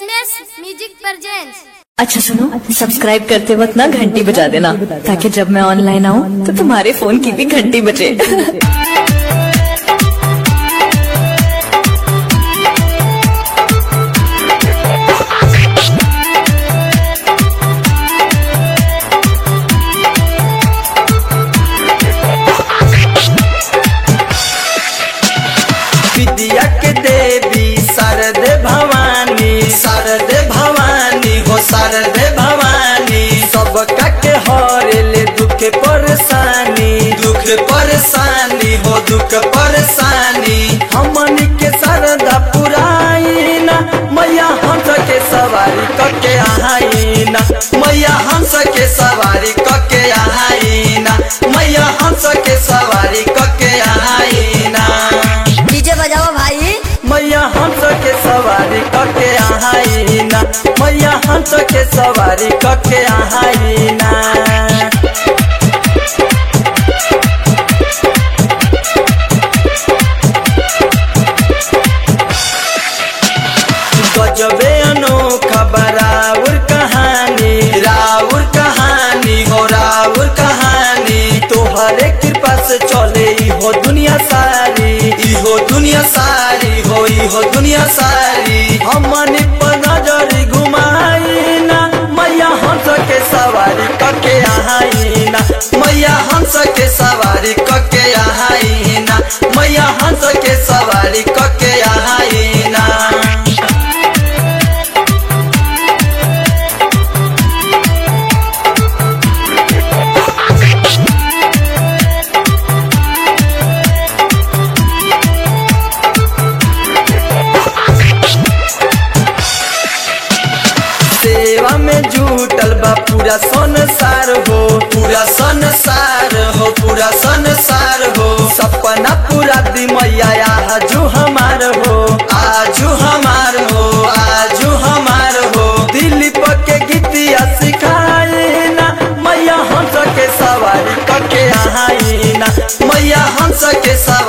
SMS music presents अच्छा सुनो subscribe करते वक्त ना घंटी बजा देना ताकि जब मैं ऑनलाइन आऊँ तो तुम्हारे फोन की भी घंटी बजे विद्या के देवी शारदे भवानी शारदे भवानी हो शारदे भवानी सबका के हरेले दुख परेशानी दुख परेशानी हो दुख परेशानी हमन के शारदा पुराइना मैया हंस के सवारी कके आइना मैया हंस के सवारी कके आइना मैया हंस के सवारी कके आइना डीजे बजाओ भाई मैया हंस के सवारी कके आहाइना मैया हंस के सवारी कके आहाइना गजबे अनोखा बराउर कहानी राउर कहानी हो राउर कहानी तोहरे कृपा से चले ई हो दुनिया सारी ई हो दुनिया सारी हो ई हो दुनिया सारी हमन पर नजर घुमाइना मैया हंस के सवारी कके आहाइना मैया हंस के सवारी कके आहाइना मैया हंस के सवारी कके आहाइना सेवा में जुटल बा पूरा संसार हो पूरा संसार हो पूरा संसार हो सपना पूरा दी मैया आजू हमार हो आजू हमार हो आजू हमार हो दिलीप के गीतिया सिखाइना मैया हंस के सवारी कके आहाइना मैया हंस के सवारी